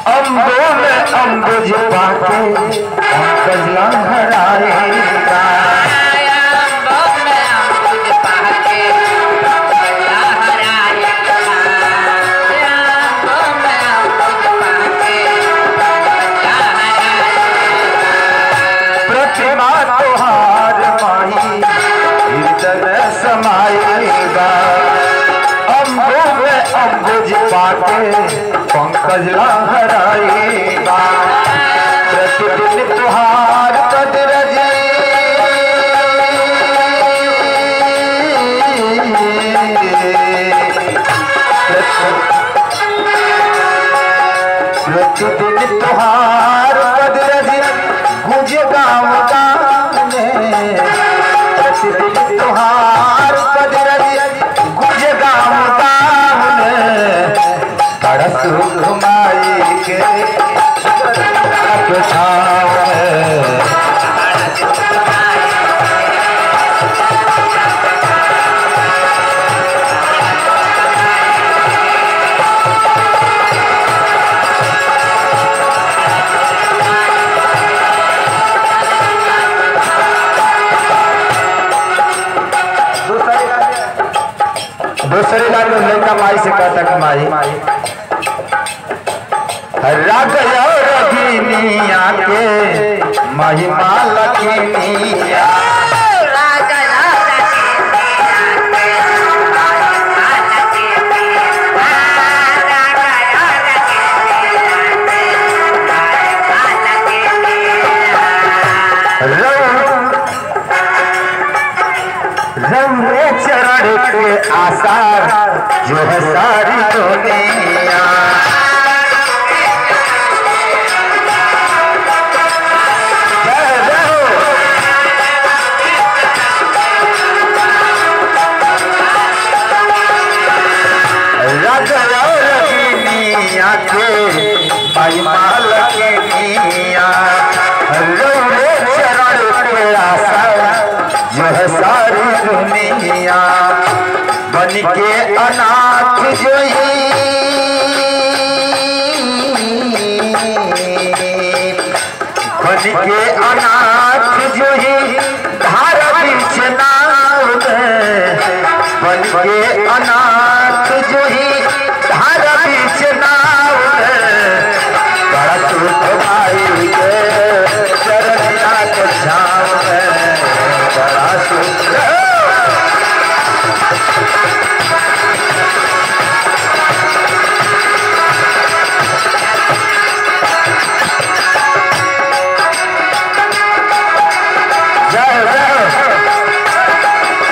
अम्बो में अम्बुज पाके पंकज लहराएगा प्रतिमा तोहार माही हृदय में समाएगा अम्बो में अम्बुज पाके पंकज लहराएगा प्रतिदिन तुहार कदरज प्रतिदिन तुहार कदरज गुज गाँव गाने प्रतिदिन तुहार कदरज गुज गाँव गाने तरस घुमाई के छाव दूसरे लाइन में लड़का माई से कहता कि माई राग रगिनिया के महिमा लखिनिया रंगे चरण के आसार जो है सारी दुनिया जय जय हो। रग रगिनिया के महिमा लखिनिया रंगे चरण के आसार जो है सारी दुनिया बन के अनाथ जो बन के अनाथ जो ही धार बीच नाव में बन के अनाथ जो ही धार बीच नाव में बड़ा सुख भाई के चरनिया के छाव में बड़ा सुख जय जय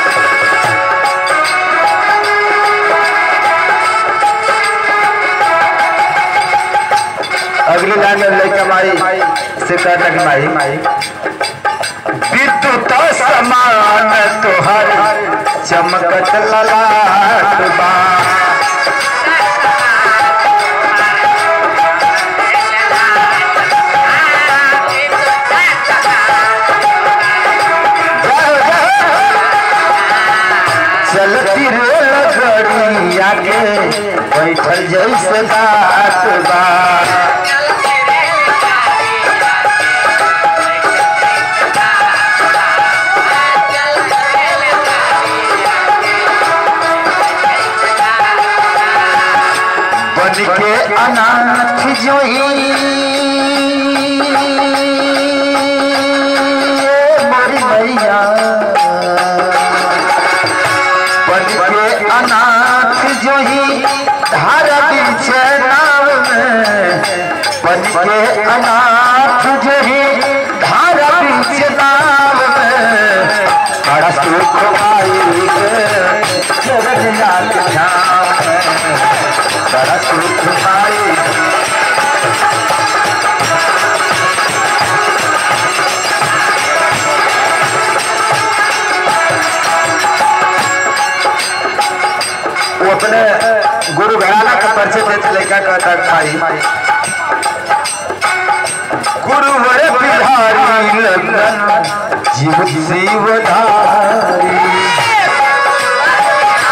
अगली लाइन में लड़का माई से कहता कि माई विद्युत समान तोहर चमकत ललाट बा चलती रे लगड़िया के बैठल जैसे बात बा बन के अनाथ जो ही मोरी मैया बन के अनाथ जो ही धारा बीच नाव में बन के अनाथ जो ही धारा बीच नाव में बड़ा सुख पाई के चरनिया के छाँव में बड़ा सुख पाई वो अपने गुरु घराना का परिचय देते लड़का कहता भाई गुरु वर बिहारी लगन जीव जीवधारी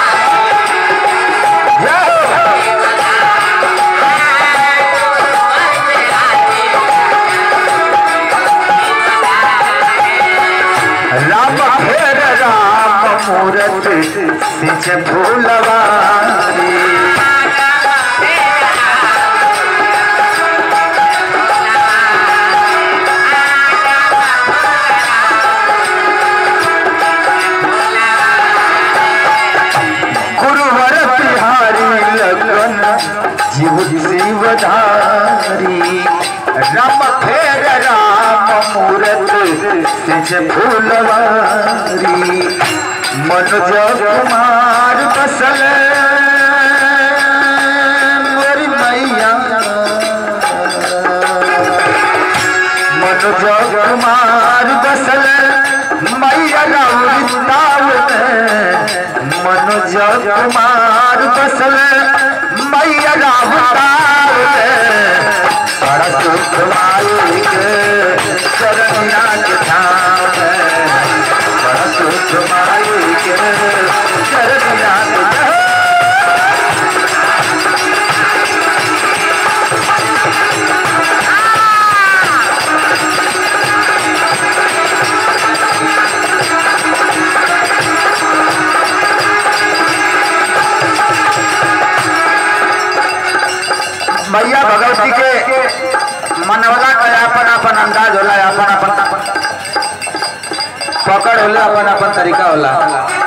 जय हो। सिंच फूलवारी गुरुवर बिहारी लगन जीव जीवधारी राम फेर राम मूरत सिंच फूलवारी मनोज कुमार बसल मोरी मैया मनोज कुमार बसल मैया राउताव मनोज कुमार बसल मैया राउताव बड़ा सुख मालिक चरनिया के धाम बड़ा सुख मालिक चरनिया के धाम मैया भगवती के मनवला का अपन अपन अंदाज होला अपन अपन पकड़ होला अपन अपन तरीका होला